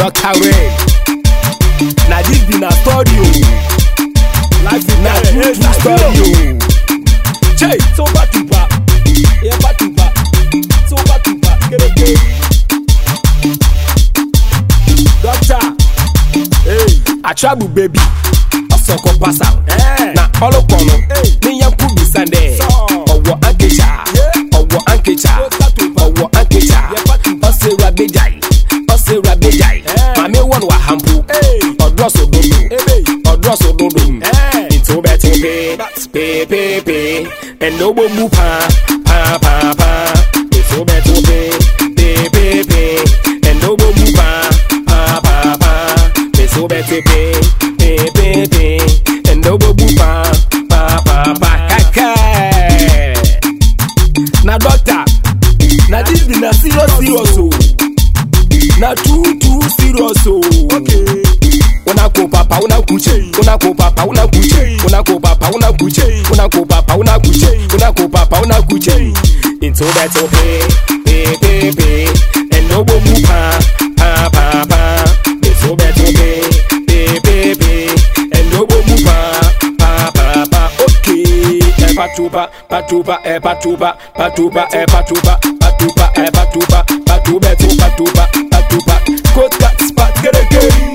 Dr. Ray. Na this be na story o. Life is Na not true true story o. Chey. So back to back. Yeah, back to back. So back to back. Get it, get it. Doctor. Hey. Atrabu baby. Ọsọkọ pasa. Eh. Na ọlọpọnọ. Hey. Ní yẹn kú bisande. Sọ. Ọwọ́ ankecha. Yeah. Ọwọ́ ankecha. So back to back. Ọwọ́ ankecha. Yeah, back to back. Ọsẹ rabejai. Ọsẹ rabejai. Eh. Màmí wọn wà hampu. Hey. Ọdúrọ̀sọ dodo. Ebe. Ọdúrọ̀sọ dodo. Eh. Nti o bẹ ti pe. Pe pe pe. Ẹnna o bọ mu paa. Paa paa paa. Nti o bẹ ti pe. Pe pe pe. Ẹnna o bọ mu paa. Paa paa paa. Nti o bẹ ti pe. Pe pe pe. Ẹnna o bọ mu paa. Paa paa paa. Kaka. Na doctor. Na this be na serious serious o. Na true true serious o. Okay. Una ko papa una kuche una ko papa una kuche una ko papa una kuche una ko papa una kuche una ko papa una kuche into that to pay pay pay pay and no go move pa pa pa pa into that to pay pay pay pay and no go move pa pa pa pa okay e patuba patuba e patuba patuba e patuba patuba e patuba patuba to patuba patuba coat cat spot get again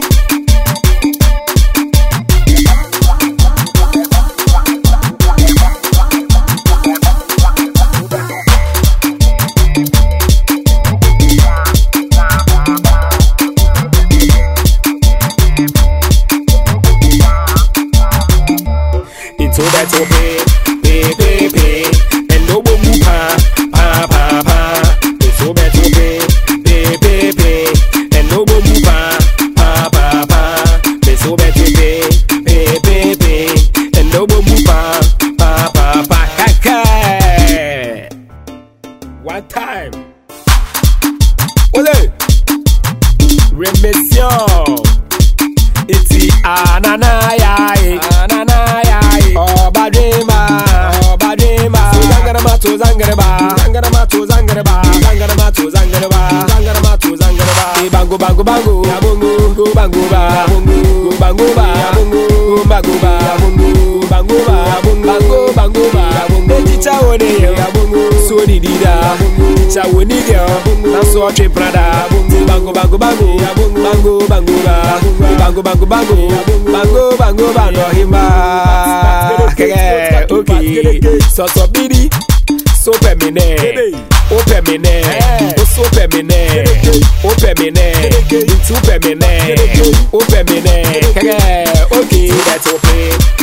into that to pay, pay, pay, pay, and no one move pa, pa, pa, pa. Into that to pay, pay, pay, pay, and no one move pa, pa, pa, pa. Into that to pay, pay, pay, pay, and no one move pa, pa, pa, pa. Kaka. One time. Ole. Remission. Iti ananayaye ananayaye Obadrima Obadrima Tuzangarama tuzangaraba Zangarama tuzangaraba Zangarama tuzangaraba Zangarama tuzangaraba Bango bango bango Ya bongo Go bango ba Bongo Go bango ba Bongo Go bango ba Bongo Bango ba Bango bango ba Ejicha wone ya bongo So di di da Ejicha woni girl Na so tre prada Bango bango bango Bango bango ba Bango bango bango Bango bango ba no himba Keke okay So so bidi So pemine O pemine O so pemine O pemine Into pemine O pemine Keke okay That's okay